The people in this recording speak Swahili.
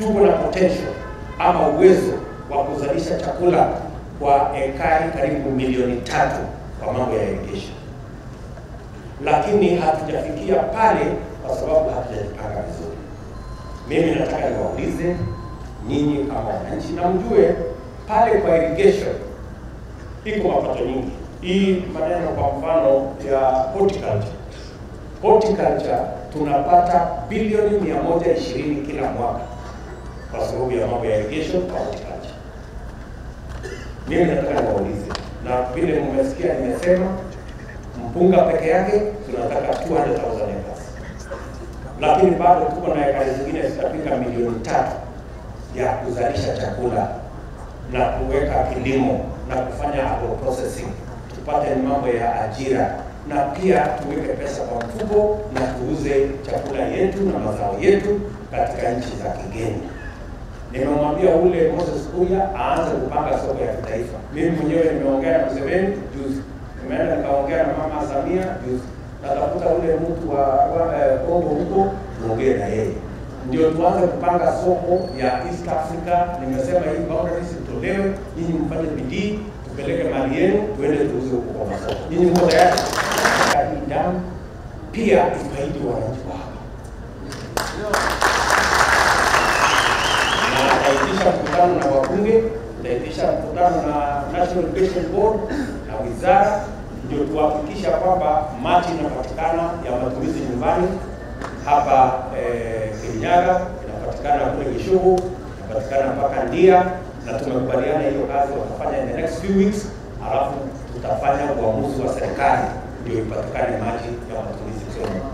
tuko na potential ama uwezo wa kuzalisha chakula kwa ekari karibu milioni tatu kwa mambo ya irrigation, lakini hatujafikia pale kwa sababu hatujajipanga vizuri. Mimi nataka niwaulize nyinyi kama wananchi, na mjue pale kwa irrigation iko mapato nyingi. Hii maneno kwa mfano ya horticulture, horticulture tunapata bilioni 120 kila mwaka kwa sababu ya mambo ya irrigation kwa horticulture. Mimi nataka niwaulize, na vile mmesikia nimesema, mpunga peke yake tunataka 200,000 acres, lakini bado tuko na ekari zingine zitafika milioni tatu ya kuzalisha chakula na kuweka kilimo na kufanya agroprocessing, tupate mambo ya ajira na pia tuweke pesa kwa mfuko na tuuze chakula yetu na mazao yetu katika nchi za kigeni. Nimemwambia ule Moses Kuya aanze kupanga soko ya kitaifa. Mimi mwenyewe nimeongea na Museveni juzi, nimeenda nikaongea na mama Samia juzi, natafuta ule mtu wa wa, eh, Kongo huko tuongee na yeye ndio tuanze kupanga soko ya East Africa. Nimesema hii boundaries itolewe, nyinyi mfanye bidii, tupeleke mali yenu, tuende tuuze huko kwa masoko. Nyinyi mko tayari? Hii damu pia ifaidi wananchi wa hapa, na tutaitisha mkutano na wabunge, tutaitisha mkutano na National Education Board na wizara, ndio tuhakikisha kwamba maji inapatikana ya matumizi nyumbani hapa eh, Kirinyaga inapatikana kule Gishugu inapatikana mpaka Ndia, na tumekubaliana hiyo kazi watafanya in the next few weeks, alafu tutafanya uamuzi wa serikali ndio ipatikane maji ya matumizi Kenya.